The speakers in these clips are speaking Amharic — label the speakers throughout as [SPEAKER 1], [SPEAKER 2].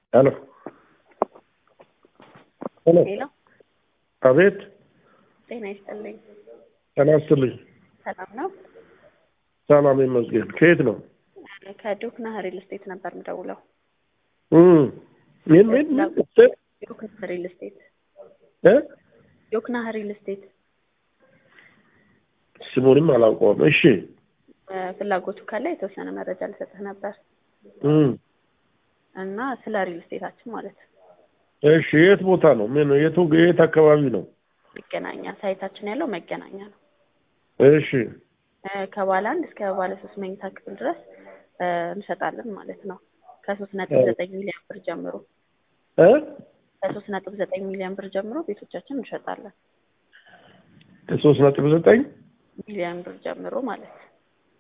[SPEAKER 1] ሄሎ ሄሎ
[SPEAKER 2] ሄሎ
[SPEAKER 1] አቤት
[SPEAKER 2] ጤና ይስጥልኝ።
[SPEAKER 1] ጤና ይስጥልኝ
[SPEAKER 2] ሰላም ነው?
[SPEAKER 1] ሰላም ይመስገን ከየት ነው
[SPEAKER 2] ከዶክና ሪል ስቴት ነበር የምደውለው።
[SPEAKER 1] እም ምን ምን ምን ስትል
[SPEAKER 2] ዶክና ሪል ስቴት
[SPEAKER 1] እ
[SPEAKER 2] ዶክና ሪል ስቴት
[SPEAKER 1] ስሙንም አላውቀውም እሺ
[SPEAKER 2] እ ፍላጎቱ ካለ የተወሰነ መረጃ ልሰጥህ ነበር
[SPEAKER 1] እም
[SPEAKER 2] እና ስለ ሪል ስቴታችን ማለት ነው።
[SPEAKER 1] እሺ የት ቦታ ነው ምን የቱ የት አካባቢ ነው
[SPEAKER 2] መገናኛ ሳይታችን ያለው መገናኛ ነው።
[SPEAKER 1] እሺ
[SPEAKER 2] እ ከባለ አንድ እስከ ባለ ሶስት መኝታ ክፍል ድረስ እ እንሸጣለን ማለት ነው። ከሶስት ነጥብ ዘጠኝ ሚሊዮን ብር ጀምሮ
[SPEAKER 1] እ
[SPEAKER 2] ከሶስት ነጥብ ዘጠኝ ሚሊዮን ብር ጀምሮ ቤቶቻችን እንሸጣለን።
[SPEAKER 1] ከሶስት ነጥብ ዘጠኝ
[SPEAKER 2] ሚሊዮን ብር ጀምሮ ማለት ነው።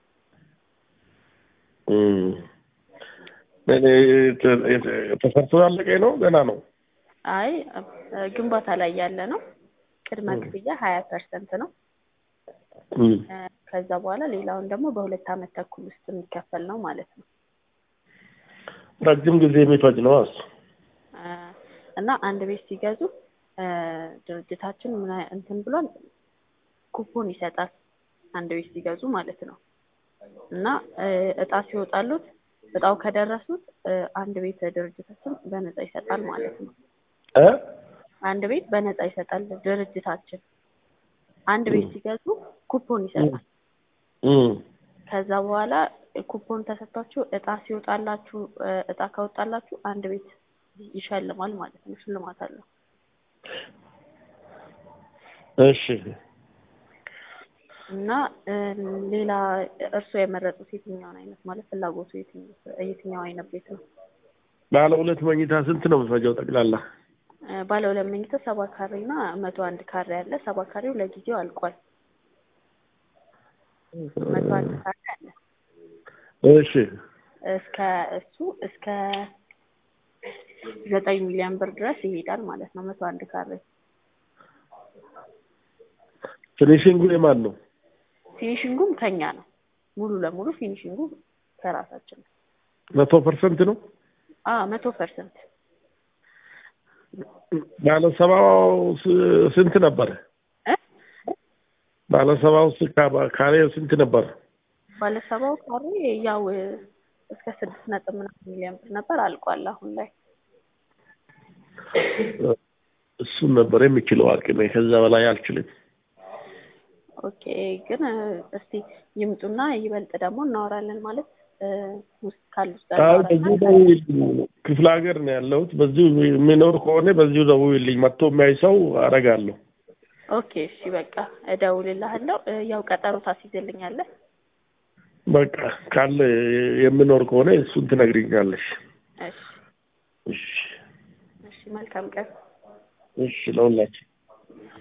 [SPEAKER 1] እም እኔ ተሰርቶ ያለቀ ነው ገና ነው
[SPEAKER 2] አይ እ ግንባታ ላይ ያለ ነው። ቅድመ ክፍያ ሀያ ፐርሰንት ነው።
[SPEAKER 1] እም
[SPEAKER 2] እ ከዛ በኋላ ሌላውን ደግሞ በሁለት አመት ተኩል ውስጥ የሚከፈል ነው ማለት ነው።
[SPEAKER 1] ረጅም ጊዜ የሚፈጅ ነው እሱ
[SPEAKER 2] እ እና አንድ ቤት ሲገዙ እ ድርጅታችን ምን አይ- እንትን ብሏል ኩፖን ይሰጣል አንድ ቤት ሲገዙ ማለት ነው። እና እ እጣ ሲወጣሉት እጣው ከደረሱት እ አንድ ቤት ድርጅታችን በነፃ ይሰጣል ማለት ነው።
[SPEAKER 1] እ
[SPEAKER 2] አንድ ቤት በነፃ ይሰጣል ድርጅታችን። አንድ ቤት ሲገዙ ኩፖን ይሰጣል።
[SPEAKER 1] እም
[SPEAKER 2] ከዛ በኋላ ኩፖን ተሰጥቷችሁ እጣ ሲወጣላችሁ እ እጣ ካወጣላችሁ አንድ ቤት ይሸልማል ማለት ነው። ሽልማት አለው።
[SPEAKER 1] እሺ
[SPEAKER 2] እና እ ሌላ እርስዎ የመረጡት የትኛውን አይነት ማለት ፍላጎቱ የትኛው የትኛው አይነት ቤት ነው?
[SPEAKER 1] ባለ ሁለት መኝታ ስንት ነው የሚፈጀው ጠቅላላ
[SPEAKER 2] እ ባለ ሁለት መኝታ ሰባ ካሬ እና መቶ አንድ ካሬ አለ። ሰባ ካሬው ለጊዜው አልቋል። መቶ አንድ ካሬ አለ።
[SPEAKER 1] እሺ
[SPEAKER 2] እስከ እሱ እስከ ዘጠኝ ሚሊዮን ብር ድረስ ይሄዳል ማለት ነው። መቶ አንድ ካሬ
[SPEAKER 1] ፊኒሽንጉ የማን ነው
[SPEAKER 2] ፊኒሽንጉም ከኛ ነው። ሙሉ ለሙሉ ፊኒሽንጉ ከራሳችን ነው።
[SPEAKER 1] መቶ ፐርሰንት ነው
[SPEAKER 2] አ መቶ ፐርሰንት
[SPEAKER 1] ባለ ሰባው ስ- ስንት ነበረ
[SPEAKER 2] እ
[SPEAKER 1] ባለ ሰባው ስ- ካ- ካሬ ስንት ነበር
[SPEAKER 2] ባለሰባው ካሬ ያው እ እስከ ስድስት ነጥብ ምናምን ሚሊዮን ብር ነበር አልቋል አሁን ላይ
[SPEAKER 1] እሱን ነበር የሚችለው አቅሜ ከዛ በላይ አልችልም
[SPEAKER 2] ኦኬ ግን እ እስቲ ይምጡና ይበልጥ ደግሞ እናወራለን ማለት እ ውስጥ ካሉት ጋር
[SPEAKER 1] አይ
[SPEAKER 2] እናወራና
[SPEAKER 1] በዚሁ ደውዪልኝ ክፍለ ሀገር ነው ያለሁት በዚሁ የሚኖር ከሆነ በዚሁ ደውዪልኝ መጥቶ የሚያይ ሰው አደርጋለሁ
[SPEAKER 2] ኦኬ እሺ በቃ እደውልልሃለሁ እ ያው ቀጠሮ ታስይዝልኛለህ
[SPEAKER 1] በቃ ካለ የምኖር ከሆነ እሱን ትነግሪኛለሽ
[SPEAKER 2] እሺ
[SPEAKER 1] እሺ
[SPEAKER 2] እሺ መልካም ቀን
[SPEAKER 1] እሺ ለሁላችን